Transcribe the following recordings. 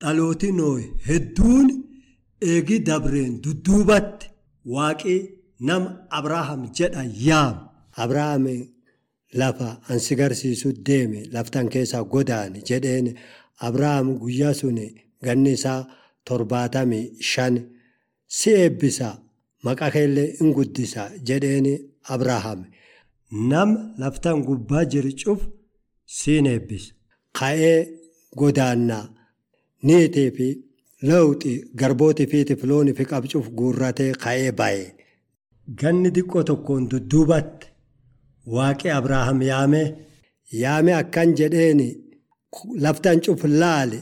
dhalooti nooyi hedduun eegi dabreen dudduubatti waaqii nama Abrahaam jedha yaam. Abrahaam lafa ansi garsiisu deeme laftan keessaa godaane jedheen Abrahaam guyyaa sun ganni isaa torbaatamii shan si eebbisa maqaa keellee in guddisa jedheen Abrahaam. Nam laftan gubbaa jiru cuf siin eebbisa. Ka'ee godaannaa niitii fi lawxi garbootii fi loonii fi qabcuuf guurratee ka'ee baye. Ganni xiqqoo tokkoon dudduubatti waaqi Abrahaam yaame yaame akkan jedheen laftan cuf laale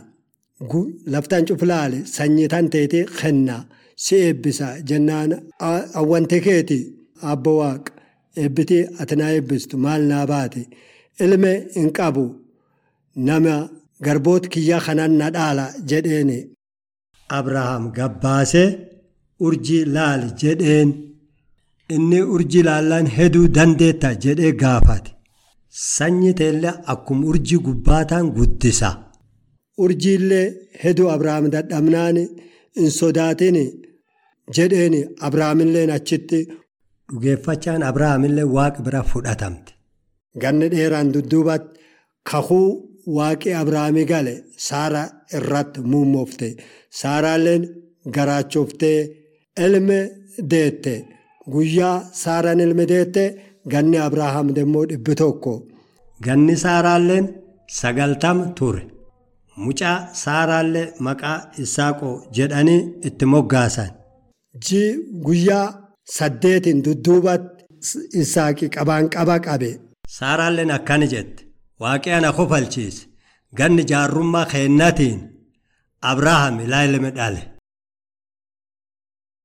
laftan cuf laale sanyii tan teeti kenna si eebbisa jennaan awwante keeti abbo waaqa eebbitii ati naa eebbistu maal naa baate ilme hin qabu nama garboota kiyya kanan na dhaala jedheen. Abrahaam gabbaasee urjii laali jedheen inni urjii laallaan heduu dandeetta jedhee gaafate. Sanyi teellee akkuma urjii gubbaataan guddisa. Urjiillee heduu Abrahaam dadhabnaan hin sodaatin jedheen Abrahaamillee achitti dhugeeffachaan Abrahaamillee waaqa bira fudhatamte. Ganni dheeraan dudduubatti kakuu waaqi Abrahaamii gale Saara irratti muummoofte. Saaraalleen garaachoftee ilme deette. Guyyaa Saaraan ilme deette ganni Abrahaam immoo dhibbi tokko. Ganni Saaraalleen sagaltama ture. Mucaa Saaraallee maqaa Isaaqoo jedhanii itti moggaasan. Ji guyyaa saddeetiin dudduubatti Isaaqi qabaan qaba qabe. Saaraalleen akkana jette. Waaqi ana kofalchiise. Ganni jaarrummaa keennatiin Abrahaam ilaa ilme dhale.